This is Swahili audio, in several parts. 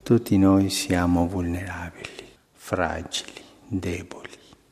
Tutti noi siamo vulnerabili, fragili, deboli.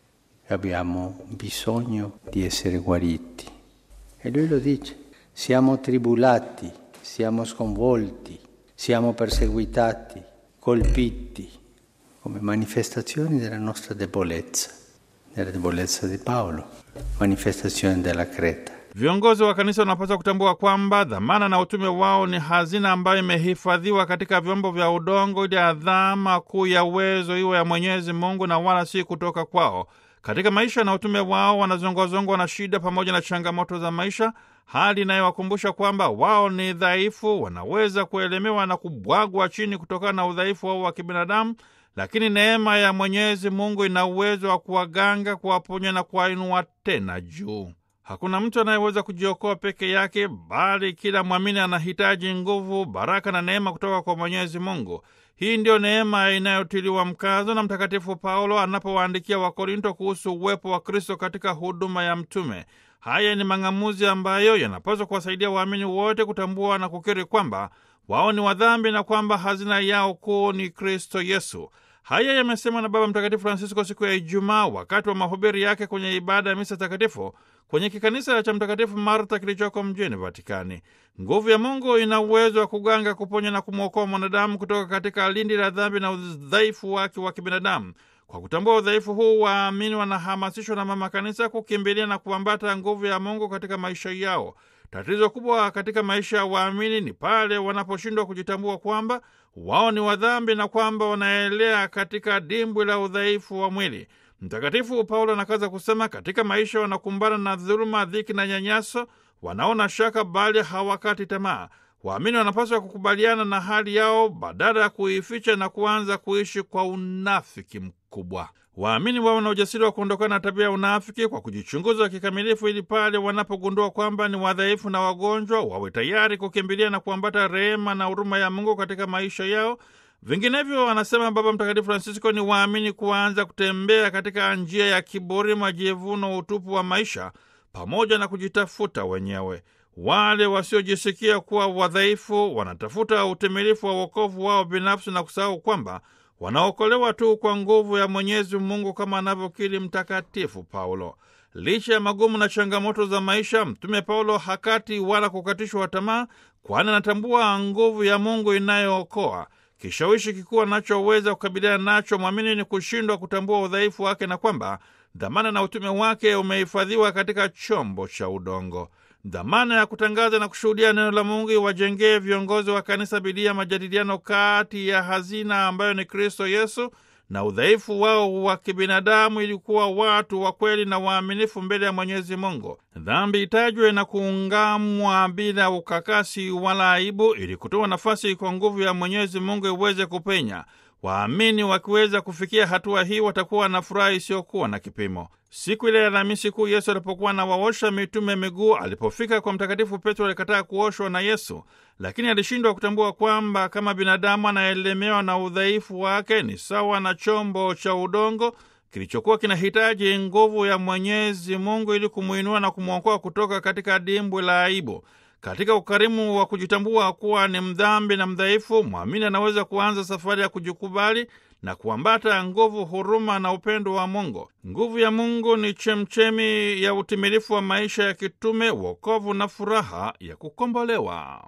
Abbiamo bisogno di essere guariti. E lui lo dice, siamo tribulati, siamo sconvolti, siamo perseguitati, colpiti, come manifestazioni della nostra debolezza, della debolezza di Paolo, manifestazione della Creta. Viongozi wa kanisa wanapaswa kutambua kwamba dhamana na utume wao ni hazina ambayo imehifadhiwa katika vyombo vya udongo, ili adhama kuu ya uwezo iwe ya Mwenyezi Mungu na wala si kutoka kwao. Katika maisha na utume wao wanazongwazongwa na shida pamoja na changamoto za maisha, hali inayowakumbusha kwamba wao ni dhaifu, wanaweza kuelemewa na kubwagwa chini kutokana na udhaifu wao wa kibinadamu, lakini neema ya Mwenyezi Mungu ina uwezo wa kuwaganga, kuwaponya na kuwainua tena juu. Hakuna mtu anayeweza kujiokoa peke yake, bali kila mwamini anahitaji nguvu, baraka na neema kutoka kwa Mwenyezi Mungu. Hii ndiyo neema inayotiliwa mkazo na Mtakatifu Paulo anapowaandikia Wakorinto kuhusu uwepo wa Kristo katika huduma ya mtume. Haya ni mang'amuzi ambayo yanapaswa kuwasaidia waamini wote kutambua na kukiri kwamba wao ni wadhambi na kwamba hazina yao kuu ni Kristo Yesu. Haya yamesemwa na Baba Mtakatifu Francisco siku ya Ijumaa wakati wa mahubiri yake kwenye ibada ya misa takatifu kwenye kikanisa cha Mtakatifu Marta kilichoko mjini Vatikani. Nguvu ya Mungu ina uwezo wa kuganga, kuponya na kumwokoa mwanadamu kutoka katika lindi la dhambi na udhaifu wake wa kibinadamu. Kwa kutambua udhaifu huu, waamini wanahamasishwa na Mama Kanisa kukimbilia na kuambata nguvu ya Mungu katika maisha yao. Tatizo kubwa katika maisha ya waamini ni pale wanaposhindwa kujitambua kwamba wao ni wadhambi na kwamba wanaelea katika dimbwi la udhaifu wa mwili. Mtakatifu Paulo anakaza kusema, katika maisha wanakumbana na dhuluma, dhiki na nyanyaso, wanaona shaka bali hawakati tamaa. Waamini wanapaswa kukubaliana na hali yao badala ya kuificha na kuanza kuishi kwa unafiki mkubwa. Waamini wawe na ujasiri wa kuondokana na tabia ya unafiki kwa kujichunguza kikamilifu, ili pale wanapogundua kwamba ni wadhaifu na wagonjwa, wawe tayari kukimbilia na kuambata rehema na huruma ya Mungu katika maisha yao. Vinginevyo, anasema Baba Mtakatifu Francisco, ni waamini kuanza kutembea katika njia ya kiburi, majivuno, utupu wa maisha pamoja na kujitafuta wenyewe. Wale wasiojisikia kuwa wadhaifu wanatafuta utimilifu wa wokovu wao binafsi na kusahau kwamba wanaokolewa tu kwa nguvu ya Mwenyezi Mungu kama anavyokiri Mtakatifu Paulo. Licha ya magumu na changamoto za maisha, Mtume Paulo hakati wala kukatishwa tamaa, kwani anatambua nguvu ya Mungu inayookoa. Kishawishi kikuu anachoweza kukabiliana nacho mwamini ni kushindwa kutambua udhaifu wake na kwamba dhamana na utume wake umehifadhiwa katika chombo cha udongo. Dhamana ya kutangaza na kushuhudia neno la Mungu iwajengee viongozi wa kanisa bidii ya majadiliano kati ya hazina ambayo ni Kristo Yesu na udhaifu wao wa kibinadamu, ili kuwa watu wa kweli na waaminifu mbele ya Mwenyezi Mungu. Dhambi itajwe na kuungamwa bila ukakasi wala aibu, ili kutoa nafasi kwa nguvu ya Mwenyezi Mungu iweze kupenya. Waamini wakiweza kufikia hatua hii watakuwa na furaha isiyokuwa na kipimo. Siku ile ya Alhamisi Kuu, Yesu alipokuwa na waosha mitume miguu, alipofika kwa Mtakatifu Petro alikataa kuoshwa na Yesu, lakini alishindwa kutambua kwamba kama binadamu anaelemewa na udhaifu wake, ni sawa na chombo cha udongo kilichokuwa kinahitaji nguvu ya Mwenyezi Mungu ili kumwinua na kumwokoa kutoka katika dimbwi la aibu. Katika ukarimu wa kujitambua kuwa ni mdhambi na mdhaifu, mwamini anaweza kuanza safari ya kujikubali na kuambata nguvu, huruma na upendo wa Mungu. Nguvu ya Mungu ni chemchemi ya utimilifu wa maisha ya kitume, wokovu na furaha ya kukombolewa.